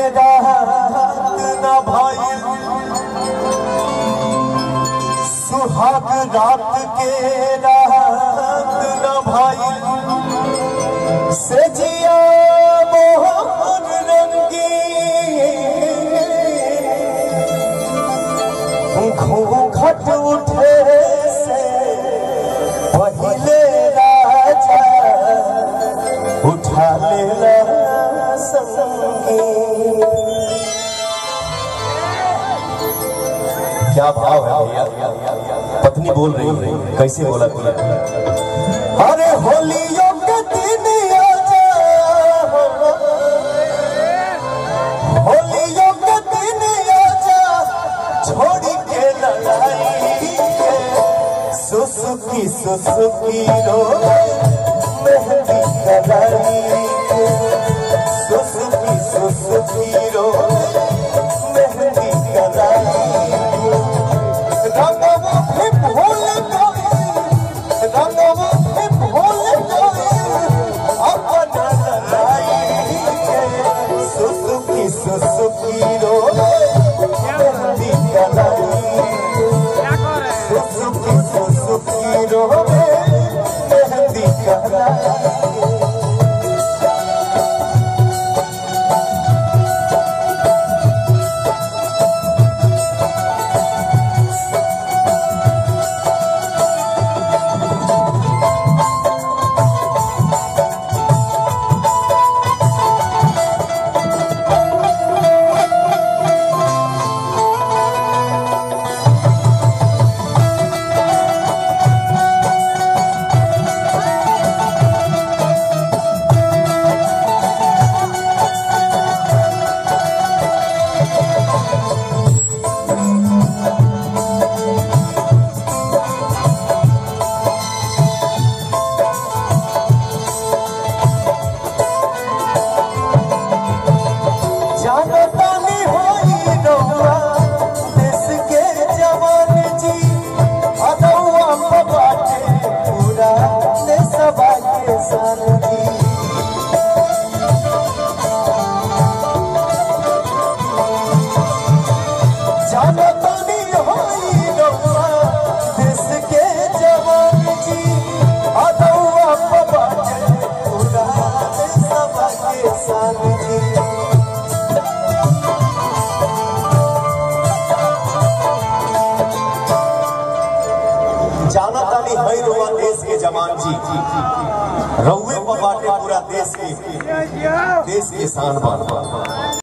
रात न भइल सुहाग रात के रात न भइल से जिया मोहन रंगी घूंघट उठे से पहिले राजा उठा लेला संगी क्या भाव है भैया पत्नी बोल रही है कैसे बोला थी अरे होलियों के दिन आजा होलियों के दिन आजा छोड़ी के लड़ाई के सुसुकी सुसुकी रो मेहंदी कलाई के सुसुकी सुसुकी रो मेहंदी कलाई रंगवा भी भूल गए रंगवा भी भूल गए अपना लड़ाई के सुसुकी सुसुकी रो मेहंदी कलाई सुसुकी सुसुकी रो मेहंदी कलाई जानतानी होई रउआ देश के जवान जी अदौआ पे बाटे पूरा देशवा के सन जी जानतानी होई रउआ देश के जवान जी अदौआ पे बाटे पूरा देशवा के सन जी जाना तानी है रुआ देश के जवान जी रउए पर बाटे पूरा देश के देश के शान बात